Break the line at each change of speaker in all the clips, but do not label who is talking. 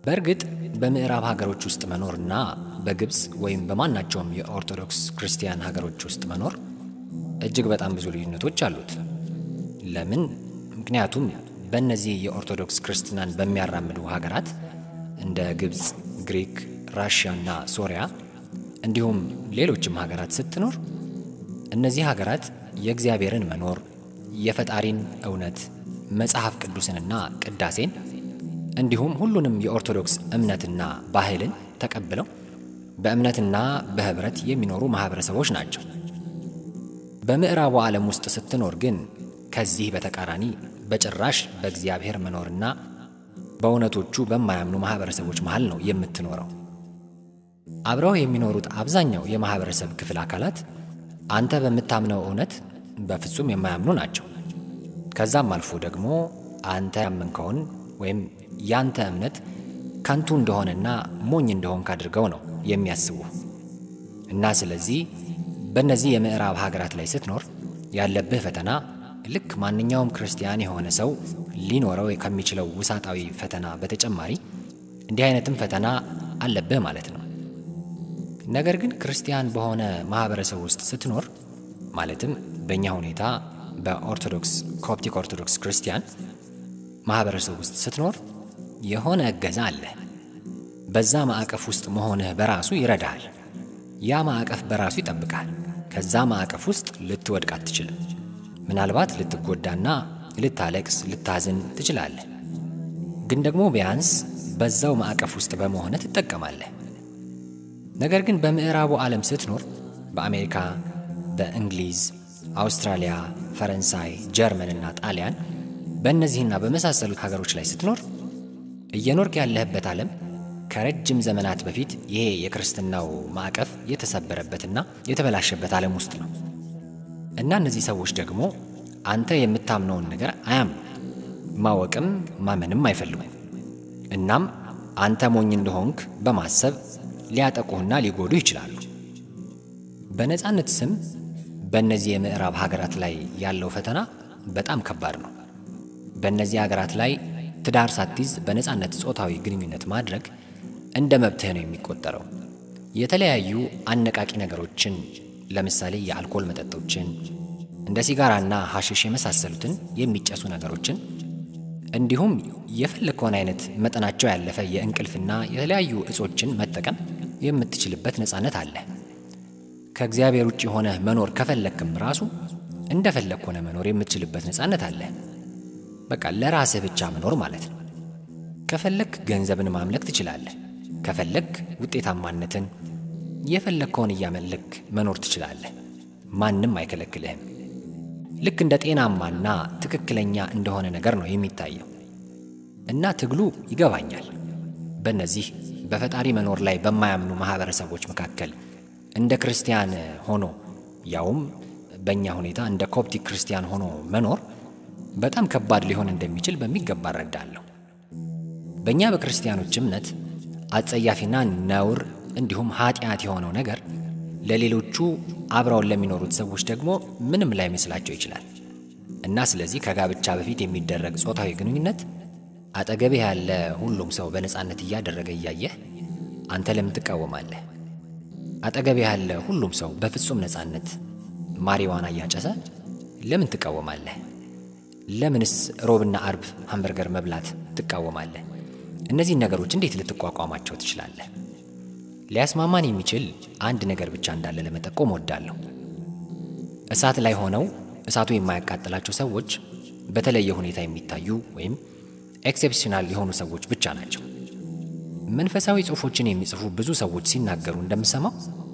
በእርግጥ በምዕራብ ሀገሮች ውስጥ መኖርና በግብፅ ወይም በማናቸውም የኦርቶዶክስ ክርስቲያን ሀገሮች ውስጥ መኖር እጅግ በጣም ብዙ ልዩነቶች አሉት። ለምን? ምክንያቱም በእነዚህ የኦርቶዶክስ ክርስትናን በሚያራምዱ ሀገራት እንደ ግብፅ፣ ግሪክ፣ ራሽያ እና ሶሪያ እንዲሁም ሌሎችም ሀገራት ስትኖር እነዚህ ሀገራት የእግዚአብሔርን መኖር የፈጣሪን እውነት መጽሐፍ ቅዱስንና ቅዳሴን እንዲሁም ሁሉንም የኦርቶዶክስ እምነትና ባህልን ተቀብለው በእምነትና በህብረት የሚኖሩ ማህበረሰቦች ናቸው። በምዕራቡ ዓለም ውስጥ ስትኖር ግን ከዚህ በተቃራኒ በጭራሽ በእግዚአብሔር መኖርና በእውነቶቹ በማያምኑ ማህበረሰቦች መሃል ነው የምትኖረው። አብረው የሚኖሩት አብዛኛው የማህበረሰብ ክፍል አካላት አንተ በምታምነው እውነት በፍጹም የማያምኑ ናቸው። ከዛም አልፎ ደግሞ አንተ ያመንከውን ወይም ያንተ እምነት ከንቱ እንደሆነና ሞኝ እንደሆንክ አድርገው ነው የሚያስቡ እና ስለዚህ በእነዚህ የምዕራብ ሀገራት ላይ ስትኖር ያለብህ ፈተና ልክ ማንኛውም ክርስቲያን የሆነ ሰው ሊኖረው ከሚችለው ውሳጣዊ ፈተና በተጨማሪ እንዲህ አይነትም ፈተና አለብህ ማለት ነው። ነገር ግን ክርስቲያን በሆነ ማህበረሰብ ውስጥ ስትኖር ማለትም በእኛ ሁኔታ በኦርቶዶክስ ኮፕቲክ ኦርቶዶክስ ክርስቲያን ማህበረሰብ ውስጥ ስትኖር የሆነ እገዛ አለ። በዛ ማዕቀፍ ውስጥ መሆንህ በራሱ ይረዳሃል። ያ ማዕቀፍ በራሱ ይጠብቃል። ከዛ ማዕቀፍ ውስጥ ልትወድቅ አትችልም። ምናልባት ልትጎዳና ልታለቅስ፣ ልታዝን ትችላለህ። ግን ደግሞ ቢያንስ በዛው ማዕቀፍ ውስጥ በመሆንህ ትጠቀማለህ። ነገር ግን በምዕራቡ ዓለም ስትኖር በአሜሪካ፣ በእንግሊዝ፣ አውስትራሊያ፣ ፈረንሳይ፣ ጀርመን እና ጣሊያን በእነዚህና በመሳሰሉት ሀገሮች ላይ ስትኖር እየኖርክ ያለህበት ዓለም ከረጅም ዘመናት በፊት ይሄ የክርስትናው ማዕቀፍ የተሰበረበትና የተበላሸበት ዓለም ውስጥ ነው እና እነዚህ ሰዎች ደግሞ አንተ የምታምነውን ነገር አያምኑ፣ ማወቅም ማመንም አይፈልጉም። እናም አንተ ሞኝ እንደሆንክ በማሰብ ሊያጠቁህና ሊጎዱ ይችላሉ። በነፃነት ስም በእነዚህ የምዕራብ ሀገራት ላይ ያለው ፈተና በጣም ከባድ ነው። በእነዚህ ሀገራት ላይ ትዳር ሳትይዝ በነፃነት ጾታዊ ግንኙነት ማድረግ እንደ መብትህ ነው የሚቆጠረው። የተለያዩ አነቃቂ ነገሮችን ለምሳሌ የአልኮል መጠጦችን እንደ ሲጋራና ሐሽሽ የመሳሰሉትን የሚጨሱ ነገሮችን እንዲሁም የፈለግከውን አይነት መጠናቸው ያለፈ የእንቅልፍና የተለያዩ እጾችን መጠቀም የምትችልበት ነፃነት አለ። ከእግዚአብሔር ውጭ ሆነ መኖር ከፈለግክም ራሱ እንደፈለግ ሆነ መኖር የምትችልበት ነፃነት አለ። በቃ ለራስህ ብቻ መኖር ማለት ነው። ከፈለግ ገንዘብን ማምለክ ትችላለህ። ከፈለግ ውጤታማነትን የፈለግከውን እያመለክ መኖር ትችላለህ። ማንም አይከለክልህም። ልክ እንደ ጤናማና ትክክለኛ እንደሆነ ነገር ነው የሚታየው እና ትግሉ ይገባኛል። በእነዚህ በፈጣሪ መኖር ላይ በማያምኑ ማህበረሰቦች መካከል እንደ ክርስቲያን ሆኖ ያውም በእኛ ሁኔታ እንደ ኮፕቲክ ክርስቲያን ሆኖ መኖር በጣም ከባድ ሊሆን እንደሚችል በሚገባ እረዳለሁ። በእኛ በክርስቲያኖች እምነት አጸያፊና ነውር እንዲሁም ኃጢአት የሆነው ነገር ለሌሎቹ አብረውን ለሚኖሩት ሰዎች ደግሞ ምንም ላይመስላቸው ይችላል እና ስለዚህ ከጋብቻ በፊት የሚደረግ ጾታዊ ግንኙነት አጠገብህ ያለ ሁሉም ሰው በነፃነት እያደረገ እያየህ አንተ ለምን ትቃወማለህ? አጠገብህ ያለ ሁሉም ሰው በፍጹም ነፃነት ማሪዋና እያጨሰ ለምን ትቃወማለህ? ለምንስ ሮብና አርብ ሃምበርገር መብላት ትቃወማለህ? እነዚህን ነገሮች እንዴት ልትቋቋማቸው ትችላለህ? ሊያስማማን የሚችል አንድ ነገር ብቻ እንዳለ ለመጠቆም ወዳለሁ። እሳት ላይ ሆነው እሳቱ የማያቃጥላቸው ሰዎች በተለየ ሁኔታ የሚታዩ ወይም ኤክሴፕሽናል የሆኑ ሰዎች ብቻ ናቸው። መንፈሳዊ ጽሑፎችን የሚጽፉ ብዙ ሰዎች ሲናገሩ እንደምሰማው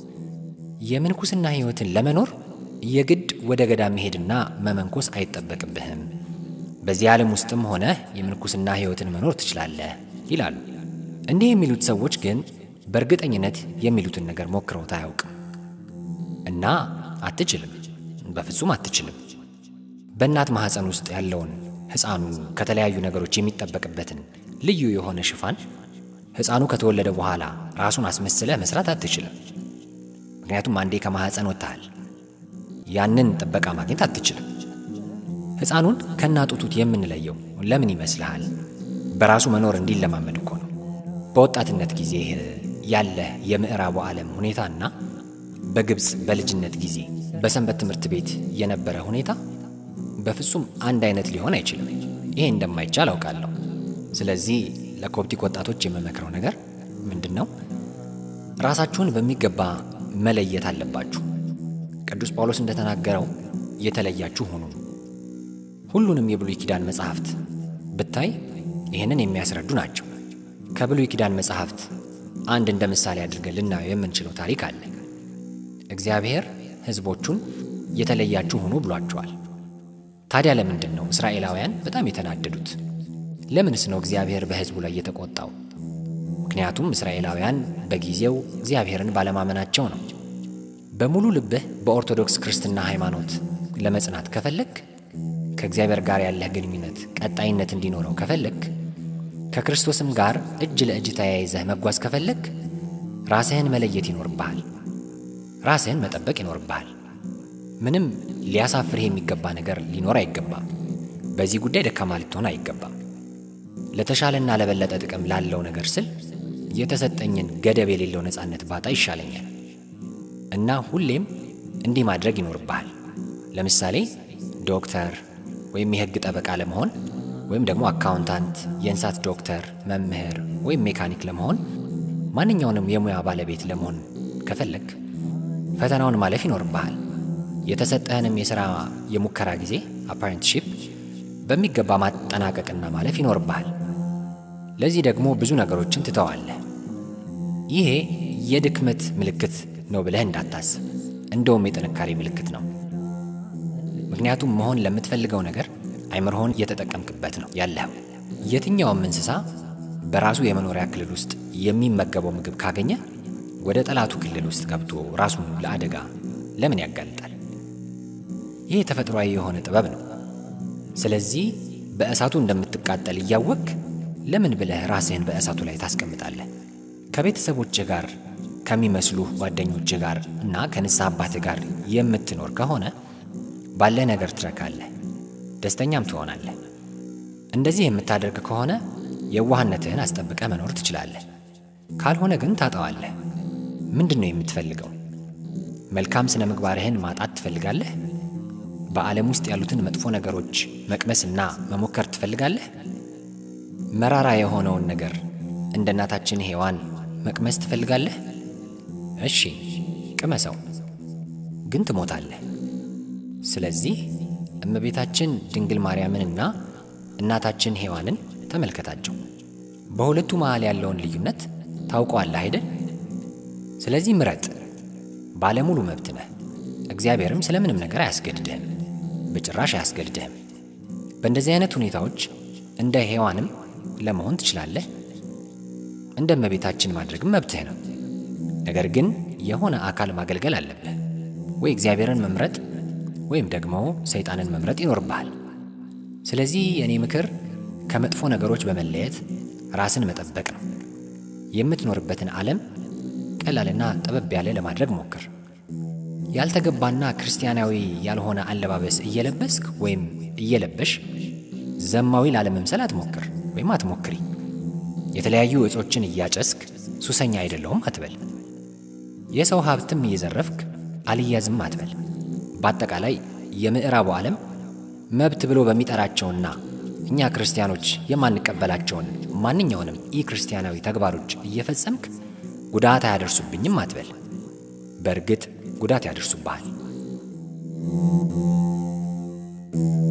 የምንኩስና ሕይወትን ለመኖር የግድ ወደ ገዳም መሄድና መመንኮስ አይጠበቅብህም፣ በዚህ ዓለም ውስጥም ሆነ የምንኩስና ሕይወትን መኖር ትችላለህ ይላሉ። እንዲህ የሚሉት ሰዎች ግን በእርግጠኝነት የሚሉትን ነገር ሞክረውት አያውቅም እና አትችልም፣ በፍጹም አትችልም። በእናት ማኅፀን ውስጥ ያለውን ሕፃኑ ከተለያዩ ነገሮች የሚጠበቅበትን ልዩ የሆነ ሽፋን ሕፃኑ ከተወለደ በኋላ ራሱን አስመስለህ መስራት አትችልም። ምክንያቱም አንዴ ከማኅፀን ወጥተሃል። ያንን ጥበቃ ማግኘት አትችልም። ሕፃኑን ከናጡቱት የምንለየው ለምን ይመስልሃል? በራሱ መኖር እንዲለማመድ እኮ ነው። በወጣትነት ጊዜ ያለ የምዕራቡ ዓለም ሁኔታና በግብፅ በልጅነት ጊዜ በሰንበት ትምህርት ቤት የነበረ ሁኔታ በፍጹም አንድ አይነት ሊሆን አይችልም። ይሄ እንደማይቻል አውቃለሁ። ስለዚህ ለኮፕቲክ ወጣቶች የምመክረው ነገር ምንድን ነው? ራሳችሁን በሚገባ መለየት አለባችሁ። ቅዱስ ጳውሎስ እንደተናገረው የተለያችሁ ሁኑ። ሁሉንም የብሉይ ኪዳን መጻሕፍት ብታይ ይህንን የሚያስረዱ ናቸው። ከብሉይ ኪዳን መጻሕፍት አንድ እንደ ምሳሌ አድርገን ልናየው የምንችለው ታሪክ አለ። እግዚአብሔር ሕዝቦቹን የተለያችሁ ሁኑ ብሏቸዋል። ታዲያ ለምንድን ነው እስራኤላውያን በጣም የተናደዱት? ለምንስ ነው እግዚአብሔር በሕዝቡ ላይ የተቆጣው? ምክንያቱም እስራኤላውያን በጊዜው እግዚአብሔርን ባለማመናቸው ነው። በሙሉ ልብህ በኦርቶዶክስ ክርስትና ሃይማኖት ለመጽናት ከፈለግ፣ ከእግዚአብሔር ጋር ያለህ ግንኙነት ቀጣይነት እንዲኖረው ከፈለግ፣ ከክርስቶስም ጋር እጅ ለእጅ ተያይዘህ መጓዝ ከፈለግ፣ ራስህን መለየት ይኖርብሃል። ራስህን መጠበቅ ይኖርብሃል። ምንም ሊያሳፍርህ የሚገባ ነገር ሊኖር አይገባም። በዚህ ጉዳይ ደካማ ልትሆን አይገባም። ለተሻለና ለበለጠ ጥቅም ላለው ነገር ስል የተሰጠኝን ገደብ የሌለው ነፃነት ባጣ ይሻለኛል እና ሁሌም እንዲህ ማድረግ ይኖርብሃል። ለምሳሌ ዶክተር ወይም የሕግ ጠበቃ ለመሆን ወይም ደግሞ አካውንታንት፣ የእንስሳት ዶክተር፣ መምህር ወይም ሜካኒክ ለመሆን ማንኛውንም የሙያ ባለቤት ለመሆን ከፈለግ ፈተናውን ማለፍ ይኖርብሃል። የተሰጠህንም የሥራ የሙከራ ጊዜ አፓረንትሺፕ በሚገባ ማጠናቀቅና ማለፍ ይኖርብሃል። ለዚህ ደግሞ ብዙ ነገሮችን ትተዋለህ። ይሄ የድክመት ምልክት ነው ብለህ እንዳታስብ፣ እንደውም የጥንካሬ ምልክት ነው። ምክንያቱም መሆን ለምትፈልገው ነገር አይምሮህን እየተጠቀምክበት ነው ያለኸው። የትኛውም እንስሳ በራሱ የመኖሪያ ክልል ውስጥ የሚመገበው ምግብ ካገኘ ወደ ጠላቱ ክልል ውስጥ ገብቶ ራሱን ለአደጋ ለምን ያጋልጣል? ይህ ተፈጥሯዊ የሆነ ጥበብ ነው። ስለዚህ በእሳቱ እንደምትቃጠል እያወቅ ለምን ብለህ ራስህን በእሳቱ ላይ ታስቀምጣለህ? ከቤተሰቦችህ ጋር ከሚመስሉ ጓደኞችህ ጋር እና ከንስሐ አባትህ ጋር የምትኖር ከሆነ ባለህ ነገር ትረካለህ፣ ደስተኛም ትሆናለህ። እንደዚህ የምታደርግ ከሆነ የዋህነትህን አስጠብቀህ መኖር ትችላለህ። ካልሆነ ግን ታጠዋለህ። ምንድን ነው የምትፈልገው? መልካም ስነ ምግባርህን ማጣት ትፈልጋለህ? በዓለም ውስጥ ያሉትን መጥፎ ነገሮች መቅመስና መሞከር ትፈልጋለህ? መራራ የሆነውን ነገር እንደ እናታችን ሔዋን መቅመስ ትፈልጋለህ? እሺ ቅመሰው፣ ግን ትሞታለህ። ስለዚህ እመቤታችን ድንግል ማርያምንና እናታችን ሔዋንን ተመልከታቸው። በሁለቱ መሃል ያለውን ልዩነት ታውቀዋለህ አይደል? ስለዚህ ምረጥ። ባለሙሉ መብት ነህ። እግዚአብሔርም ስለምንም ነገር አያስገድድህም፣ በጭራሽ አያስገድድህም። በእንደዚህ አይነት ሁኔታዎች እንደ ሔዋንም ለመሆን ትችላለህ። እንደ እመቤታችን ማድረግም መብትህ ነው። ነገር ግን የሆነ አካል ማገልገል አለብህ። ወይ እግዚአብሔርን መምረጥ ወይም ደግሞ ሰይጣንን መምረጥ ይኖርብሃል። ስለዚህ የእኔ ምክር ከመጥፎ ነገሮች በመለየት ራስን መጠበቅ ነው። የምትኖርበትን ዓለም ቀላልና ጠበብ ያለ ለማድረግ ሞክር። ያልተገባና ክርስቲያናዊ ያልሆነ አለባበስ እየለበስክ ወይም እየለበሽ ዘማዊ ላለመምሰል አትሞክር ወይም አትሞክሪ። የተለያዩ እጾችን እያጨስክ ሱሰኛ አይደለሁም አትበል። የሰው ሀብትም እየዘረፍክ አልያዝም አትበል። በአጠቃላይ የምዕራቡ ዓለም መብት ብሎ በሚጠራቸውና እኛ ክርስቲያኖች የማንቀበላቸውን ማንኛውንም ኢ ክርስቲያናዊ ተግባሮች እየፈጸምክ ጉዳት አያደርሱብኝም አትበል። በእርግጥ ጉዳት ያደርሱብሃል።